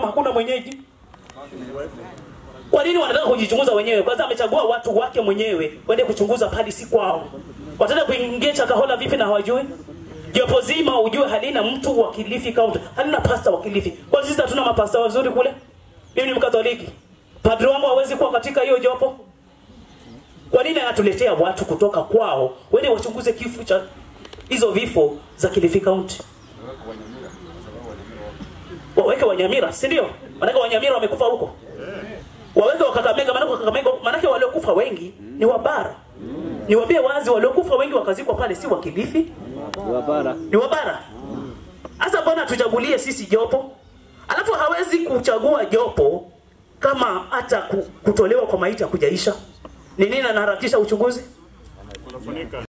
kama hakuna mwenyeji? Kwa nini wanataka kujichunguza wenyewe? Kwanza amechagua watu wake mwenyewe waende kuchunguza padi si kwao. Wataenda kuingia Chakahola vipi na hawajui? Jopo zima ujue halina mtu wa Kilifi County, halina pasta wa Kilifi. Kwa sisi hatuna mapasta wazuri kule. Mimi ni Mkatoliki. Padri wangu hawezi kuwa katika hiyo jopo. Kwa nini anatuletea watu kutoka kwao wende wachunguze kifo cha hizo vifo za Kilifi County? Waweke Wanyamira, si ndio? Maanake Wanyamira wamekufa huko. Waweke wa Kakamega, maanake wa Kakamega, maanake waliokufa wengi ni wa bara. Niwaambie wazi, waliokufa wengi wakazikwa pale si wa Kilifi, Wapara. ni wa bara. Sasa mbona tuchagulie sisi jopo? Alafu hawezi kuchagua jopo kama hata ku- kutolewa kwa maiti hakujaisha. Ni nini anaharakisha uchunguzi?